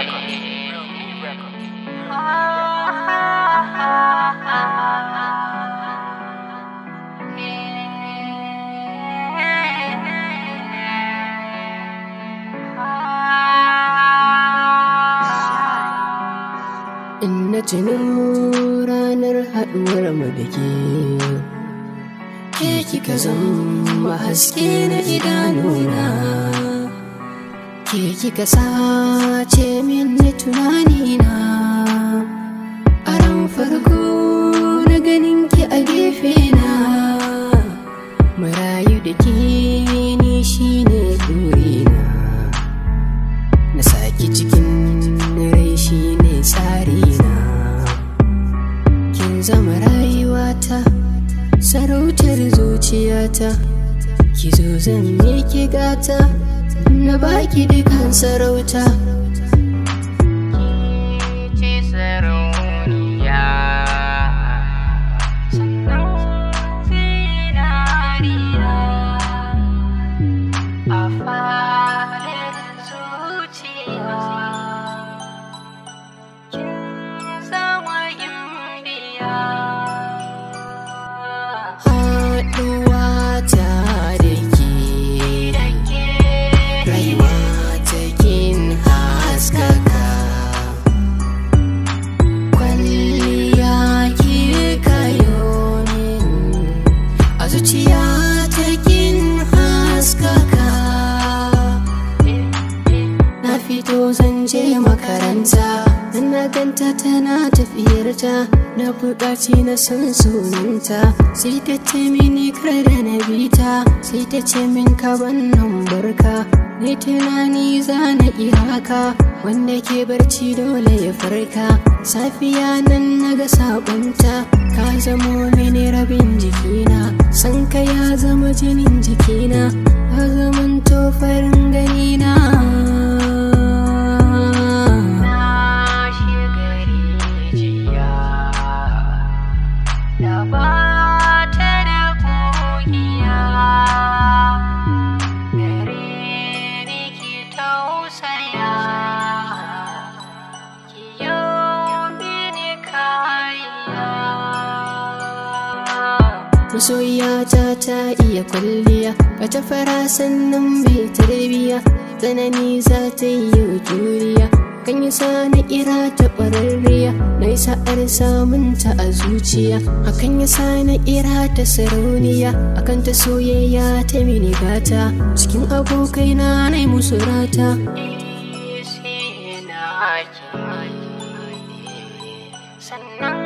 Records. Real Meat Records. In na tuno ranar haɗuwar mu da ke ke kika zama haske na idanuna ke kika sace min na tunanina a ran farko na ganin ki a gefe na marayu da ke ni shine burina na saki cikin rai shine tsarina kin zama rayuwata sarautar zuciyata ki zo zan miki gata na baki dukan sarauta ce sarauniya sannan zinariya a farin zuciya kin zama gimbiya haɗuwa ta da ke rayuwa ta kin haskaka kwalliya ki kayo min a zuciya ta kin haskaka na fito zan je makaranta na ganta tana tafiyarta na buƙaci na san sunanta sai ta ce mini kar da na bita sai ta ce min ka wannan barka ni tunani za na haka wanda ke barci dole ya farka safiya nan na ga sabonta ka zamo mini rabin jikina san ka ya zama jinin jikina ka zaman farin ganina na shiga rijiya da ba ta da kogiya gare ni ki tausaya ki yi mini kariya Masoyiyata ta iya kwalliya ba ta fara sannan bai tarbiya tsanani za ta yi juriya kan yi sa na kira ta ƙwararriya na yi sa'ar samun ta a zuciya hakan ya sa na kira ta sarauniya akan ta soyayya ta mini gata cikin abokai na na yi musu rata sannan